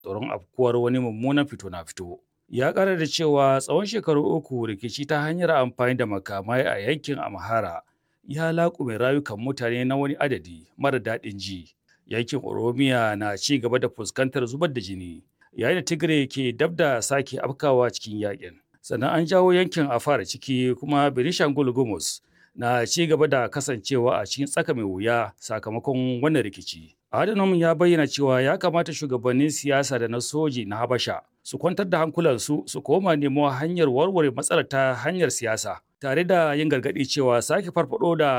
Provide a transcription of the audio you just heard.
tsoron afkuwar wani mummunan fito na fito. Ya ƙara da cewa tsawon shekaru uku rikici ta hanyar amfani da makamai a yankin Amhara ya laƙume rayukan mutane na wani adadi mara daɗin ji. Yankin Oromiya na ci gaba da fuskantar zubar da jini, yayin da Tigray ke dab da sake afkawa cikin yakin. Sannan an jawo yankin Afar ciki kuma Benishangul Gumus na ci gaba da kasancewa a cikin tsaka mai wuya sakamakon wannan rikici. Adhanom ya bayyana cewa ya kamata shugabannin siyasa da na soji na Habasha su kwantar da hankulansu su koma nemo hanyar warware matsalar ta hanyar siyasa tare da yin gargaɗi cewa sake farfado da